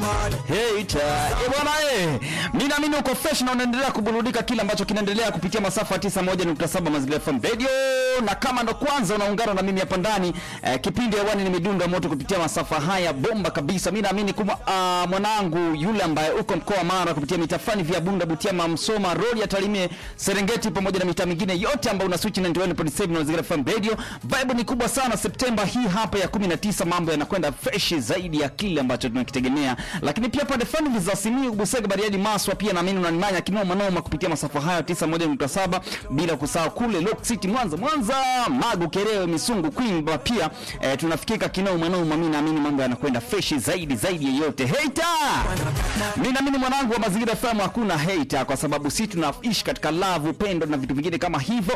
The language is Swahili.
Hater. Eh, bwana eh. Mimi naamini uko fresh na unaendelea kuburudika kile ambacho kinaendelea kupitia masafa ya 91.7 Mazingira FM Radio na kama ndo kwanza unaungana na mimi hapa ndani eh, kipindi hewani ni midundo ya moto kupitia masafa haya bomba kabisa. Mimi naamini kuma uh, mwanangu yule ambaye uko mkoa wa Mara kupitia mitaa fulani vya Bunda, Butiama, Msoma, Rodi ya Tarime, Serengeti pamoja na mitaa mingine yote ambayo una switch na 91.7 na Mazingira FM Radio. Vibe ni kubwa sana Septemba hii hapa ya 19 mambo yanakwenda fresh zaidi ya kile ambacho tunakitegemea. Lakini pia pande fulani za Simiyu, Busega, Bariadi, Maswa pia naamini unanimanya kinoma noma kupitia masafa haya 91.7 bila kusahau kule Lock City Mwanza, Mwanza, Magu, Kerewe, Misungu, Kwimba pia eh, tunafikika kinoma noma. Mimi naamini mambo yanakwenda fresh zaidi zaidi yeyote. Hater. Mimi naamini mwanangu wa Mazingira FM hakuna hater kwa sababu sisi tunaishi katika love, upendo na vitu vingine kama hivyo.